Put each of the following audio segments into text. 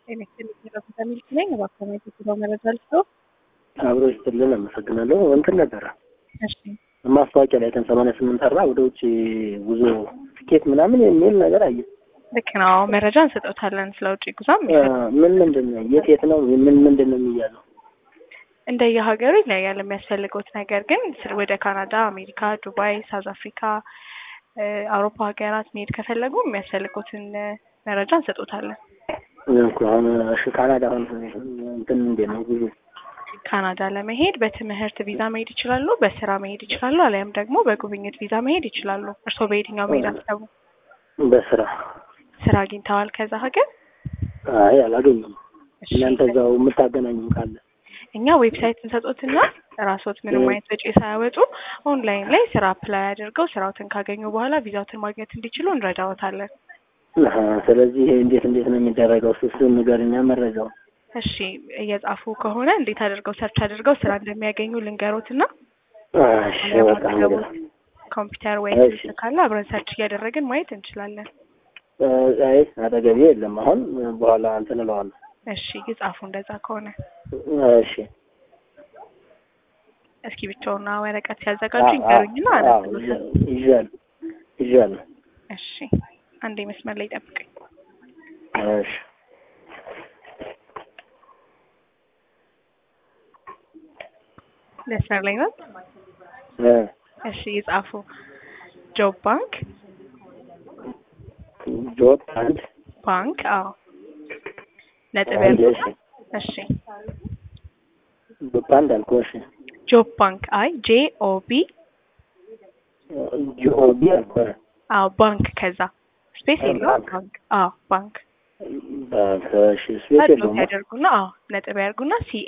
ኤሌክትሪክ የረፍታ ሚልክ ነኝ። እባክዎ የትኛው መረጃ ልስጦ? አብሮ ይስጥልን። አመሰግናለሁ። እንትን ነበረ እሺ ማስታወቂያ ላይ ቀን ሰማንያ ስምንት አርባ ወደ ውጭ ጉዞ ትኬት ምናምን የሚል ነገር አየ። ልክ ነው። መረጃ እንሰጦታለን ስለ ውጭ ጉዞም ምን ምንድን ነው የት የት ነው ምን ምንድን ነው የሚያዘው? እንደየሀገሩ ይለያል የሚያስፈልጉት ነገር ግን ስለ- ወደ ካናዳ፣ አሜሪካ፣ ዱባይ፣ ሳውዝ አፍሪካ፣ እ፣ አውሮፓ ሀገራት መሄድ ከፈለጉ የሚያስፈልጉትን እ፣ መረጃ እንሰጦታለን። እኮ አሁን እሺ ካናዳ አሁን እንትን እንዴት ነው ጉዞ? ካናዳ ለመሄድ በትምህርት ቪዛ መሄድ ይችላሉ፣ በስራ መሄድ ይችላሉ፣ አሊያም ደግሞ በጉብኝት ቪዛ መሄድ ይችላሉ። እርስዎ በየትኛው መሄድ አሰቡ? በስራ ስራ አግኝተዋል ከዛ ሀገር? አይ አላገኘም። እሺ፣ እናንተ እዛው የምታገናኙም ካለ እኛ ዌብሳይት እንሰጦትና ራስዎት ምንም አይነት ወጪ ሳያወጡ ኦንላይን ላይ ስራ አፕላይ አድርገው ስራዎትን ካገኙ በኋላ ቪዛዎትን ማግኘት እንዲችሉ እንረዳዎታለን። አሀ፣ ስለዚህ ይሄ እንዴት እንዴት ነው የሚደረገው? እሱ እሱን ንገሪኛ መረጃው። እሺ እየጻፉ ከሆነ እንዴት አድርገው ሰርች አድርገው ስራ እንደሚያገኙ ልንገሮትና እሺ በቃ እንግዲህ ኮምፒውተር ወይም እሺ። ስልክ ካለ አብረን ሰርች እያደረግን ማየት እንችላለን። እ፣ አይ አጠገቤ የለም። አሁን በኋላ እንትን እለዋለሁ። እሺ ይጻፉ እንደዛ ከሆነ እሺ እስኪ ብቻውና ወረቀት ሲያዘጋጁ ይንገሩኝና አነብሎታል። ይዣል ይዣል። እሺ አንዴ መስመር ላይ ጠብቀኝ። እሺ መስመር ላይ ነው። እ፣ እሺ ይጻፉ ጆብ ባንክ ጆብ አንድ ባንክ አዎ ነጥብ አንድ ያልኩት እሺ እሺ ጆብ አንድ አልኩህ። እሺ ጆብ ባንክ አይ ጄ ኦ ቢ ጂኦቢ አልኩህ። አዎ ባንክ ከዛ ስፔስ አዎ፣ የለውም ባንክ። ባንክ አዎ ባንክ ባንክ እሺ ስፔስ አድሎት የለውም። ያደርጉና አዎ ነጥብ ያደርጉና ሲኤ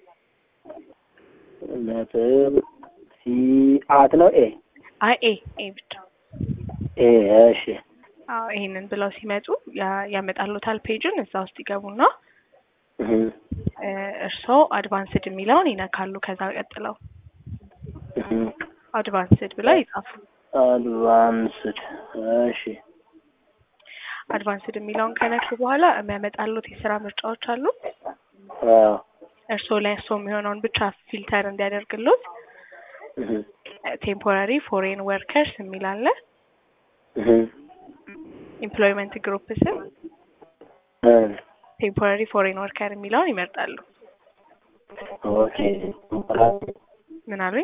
ነጥብ ሲ አት ነው ኤ አይ ኤ ኤ ብቻ ኤ እሺ አዎ ይሄንን ብለው ሲመጡ ያ- ያመጣሉታል ፔጁን እዛ ውስጥ ይገቡና እህ እ፣ እርስዎ አድቫንስድ የሚለውን ይነካሉ። ከዛ ቀጥለው እህ አድቫንስድ ብለው ይጻፉ። አድቫንስድ እሺ አድቫንስድ የሚለውን ከነኩ በኋላ የሚያመጣሉት የስራ ምርጫዎች አሉ። አዎ እርስዎ ላይ እርስዎ የሚሆነውን ብቻ ፊልተር እንዲያደርግሉት እህ ቴምፖራሪ ፎሬን ወርከርስ የሚል አለ። እህ ኢምፕሎይመንት ግሩፕ ስም እ ቴምፖራሪ ፎሬን ወርከር የሚለውን ይመርጣሉ። ኦኬ ምን አሉኝ?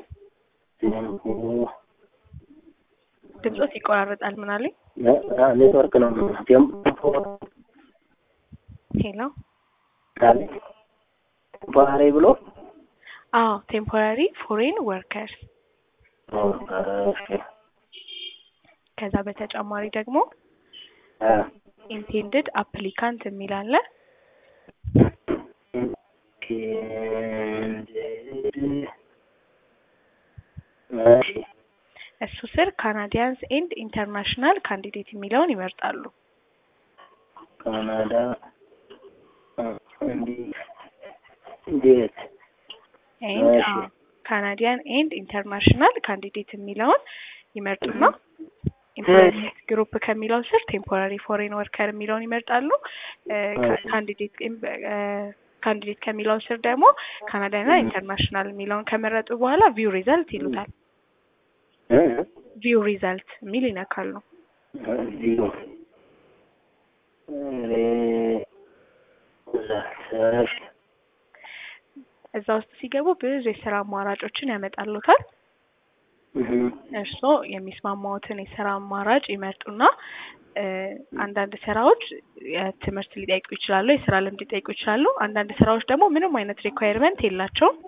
ድምጾት ይቆራረጣል። ምን አሉኝ? ኔትወርክ ነው ሄሎ። ባህሬ ብሎ አዎ ቴምፖራሪ ፎሬን ወርከርስ። ከዛ በተጨማሪ ደግሞ ኢንቴንድድ አፕሊካንት የሚል አለ። እሺ እሱ ስር ካናዲያንስ ኤንድ ኢንተርናሽናል ካንዲዴት የሚለውን ይመርጣሉ። ካናዳ እንዴት ኤንድ እሺ። ካናዲያን ኤንድ ኢንተርናሽናል ካንዲዴት የሚለውን ይመርጡና ኢምፕሎይመንት ግሩፕ ከሚለው ስር ቴምፖራሪ ፎሬን ወርከር የሚለውን ይመርጣሉ። ካንዲዴት ካንዲዴት ከሚለው ስር ደግሞ ካናዳና ኢንተርናሽናል የሚለውን ከመረጡ በኋላ ቪው ሪዘልት ይሉታል። ቪው ሪዘልት የሚል ይነካሉ። ዚሮ እዛ ውስጥ ሲገቡ ብዙ የስራ አማራጮችን ያመጣሉታል። እርስዎ የሚስማማዎትን የስራ አማራጭ ይመርጡና እ፣ አንዳንድ ስራዎች የትምህርት ሊጠይቁ ይችላሉ፣ የስራ ልምድ ሊጠይቁ ይችላሉ። አንዳንድ ስራዎች ደግሞ ምንም አይነት ሪኳየርመንት የላቸውም።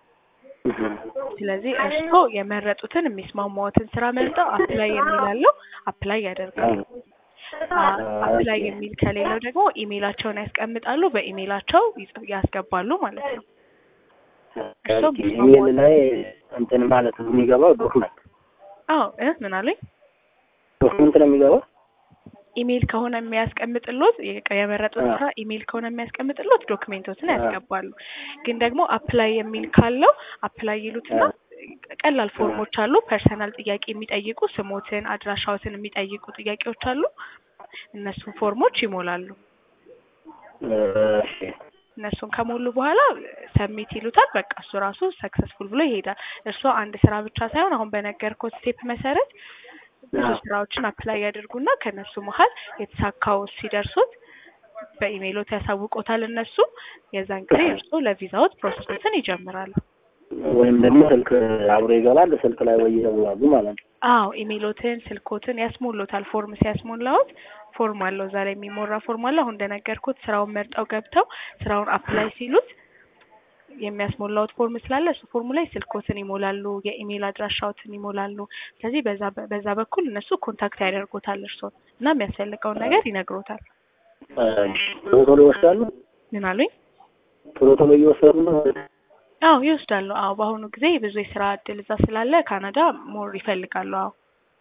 ስለዚህ እርስዎ የመረጡትን የሚስማማዎትን ስራ መርጠው አፕላይ የሚላለው አፕላይ ያደርጋሉ። አ- አፕላይ የሚል ከሌለው ደግሞ ኢሜይላቸውን ያስቀምጣሉ፣ በኢሜይላቸው ይጽ- ያስገባሉ ማለት ነው። እርስዎ ኢሜል ላይ እንትን ማለት ነው የሚገባው ዶክመንት አዎ እ ምን አሉኝ? ዶክመንት ነው የሚገባው ኢሜይል ከሆነ የሚያስቀምጥሎት የ- የመረጡት ስራ ኢሜይል ከሆነ የሚያስቀምጥሎት ዶክሜንቶችን ያስገባሉ። ግን ደግሞ አፕላይ የሚል ካለው አፕላይ ይሉትና ቀላል ፎርሞች አሉ። ፐርሰናል ጥያቄ የሚጠይቁ ስሞትን፣ አድራሻዎትን የሚጠይቁ ጥያቄዎች አሉ። እነሱን ፎርሞች ይሞላሉ። እሺ እነሱን ከሞሉ በኋላ ሰሚት ይሉታል። በቃ እሱ ራሱ ሰክሰስፉል ብሎ ይሄዳል። እርስዎ አንድ ስራ ብቻ ሳይሆን አሁን በነገርኩት ስቴፕ መሰረት ብዙ አዎ። ስራዎችን አፕላይ ያደርጉና ከእነሱ መሀል የተሳካው ሲደርሱት በኢሜይሎት ያሳውቆታል እነሱ። የዛን ጊዜ እርስዎ ለቪዛዎት ፕሮሰሶትን ይጀምራሉ። ወይም ደግሞ ስልክ አብሮ ይገባል ስልክ ላይ ወይ ይደውላሉ ማለት ነው። አዎ ኢሜይሎትን፣ ስልኮትን ያስሞሉታል። ፎርም ሲያስሞላዎት ፎርም አለው እዛ ላይ የሚሞራ ፎርም አለው። አሁን እንደነገርኩት ስራውን መርጠው ገብተው ስራውን አፕላይ ሲሉት የሚያስሞላዎት ፎርም ስላለ እሱ ፎርሙ ላይ ስልኮትን ይሞላሉ፣ የኢሜይል አድራሻዎትን ይሞላሉ። ስለዚህ በዛ በዛ በኩል እነሱ ኮንታክት ያደርጉታል እርስዎን እና የሚያስፈልገውን ነገር ይነግሮታል። እሺ፣ ቶሎ ቶሎ ይወስዳሉ። ምን አሉኝ? ቶሎ ቶሎ እየወሰዱ ነው። አዎ ይወስዳሉ። አዎ በአሁኑ ጊዜ ብዙ የስራ እድል እዛ ስላለ ካናዳ ሞር ይፈልጋሉ። አዎ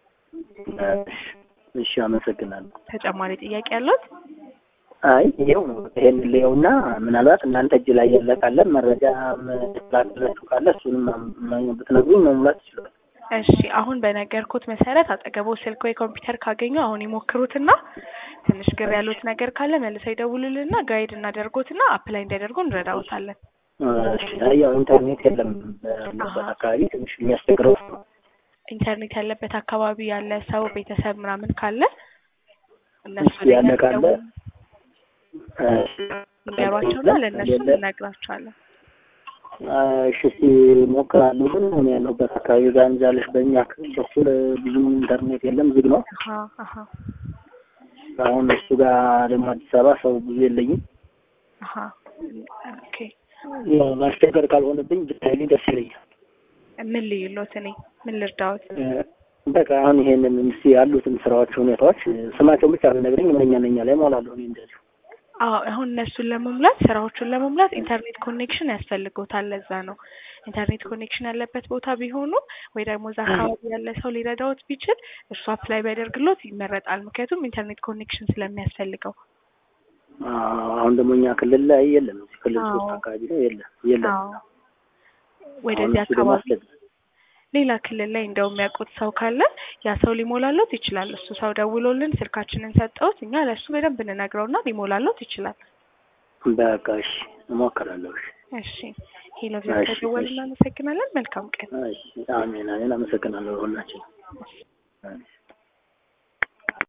እሺ፣ እሺ፣ አመሰግናለሁ። ተጨማሪ ጥያቄ ያለት? አይ ይኸው ነው። ይሄን ልየውና ምናልባት እናንተ እጅ ላይ ያለ ካለ መረጃ ላላችሁ ካለ እሱንም ማ- ብትነግሩኝ መሙላት ይችላል። እሺ አሁን በነገርኩት መሰረት አጠገቦ ስልክ ወይ ኮምፒውተር ካገኙ አሁን ይሞክሩትና ትንሽ ግር ያሉት ነገር ካለ መልሰው ይደውሉልና ጋይድ እናደርጎትና አፕላይ እንዲያደርጉ እንረዳዎታለን። እሺ፣ አይ ያው ኢንተርኔት የለም በምንበት አካባቢ ትንሽ የሚያስቸግረው እሱ ነው። ኢንተርኔት ያለበት አካባቢ ያለ ሰው ቤተሰብ ምናምን ካለ እነሱ እሱ ያለ ካለ እሺ፣ ንገሯቸውና ለእነሱ የለ እንነግራቸዋለን። እሺ እስኪ እሞክራለሁ። ግን እኔ ያለሁበት አካባቢ ጋር እንጃለሽ በእኛ ክፍል በኩል ብዙም ኢንተርኔት የለም፣ ዝግ ነው። አሀ አሀ አሁን እሱ ጋር ደግሞ አዲስ አበባ ሰው ብዙ የለኝም። አሀ ኦኬ ያው ማስቸገር ካልሆነብኝ ብታይልኝ ደስ ይለኛል። ምን ልዩሎት? እኔ ምን ልርዳዎት? እ፣ በቃ አሁን ይሄንን እስኪ ያሉትን ስራዎች፣ ሁኔታዎች ስማቸውን ብቻ ብነግረኝ ምንኛ ነኛ ላይ እሞላለሁ እኔ እንደዚሁ። አዎ አሁን እነሱን ለመሙላት ስራዎቹን ለመሙላት ኢንተርኔት ኮኔክሽን ያስፈልጎታል። ለዛ ነው ኢንተርኔት ኮኔክሽን ያለበት ቦታ ቢሆኑ ወይ ደግሞ እዛ አካባቢ ያለ ሰው ሊረዳዎት ቢችል እሱ አፕላይ ቢያደርግሎት ይመረጣል። ምክንያቱም ኢንተርኔት ኮኔክሽን ስለሚያስፈልገው። አዎ፣ አሁን ደግሞ እኛ ክልል ላይ የለም። እዚህ ክልል አዎ። ሶስት አካባቢ ነው የለም የለም። አዎ አሁን ወደዚህ እሱ ደግሞ አካባቢ አስቸግ- ሌላ ክልል ላይ እንደው የሚያውቁት ሰው ካለ ያ ሰው ሊሞላሎት ይችላል። እሱ ሰው ደውሎልን ስልካችንን ሰጠውት እኛ ለእሱ በደንብ እንነግረውና ሊሞላሎት ይችላል። በቃ እሺ፣ እሞክራለሁ። እሺ፣ እሺ ሄሎ እሺ፣ ከደወልን እሺ። እናመሰግናለን። መልካም ቀን። እሺ፣ አሜን አሜን። አመሰግናለሁ ሁላችን። እሺ።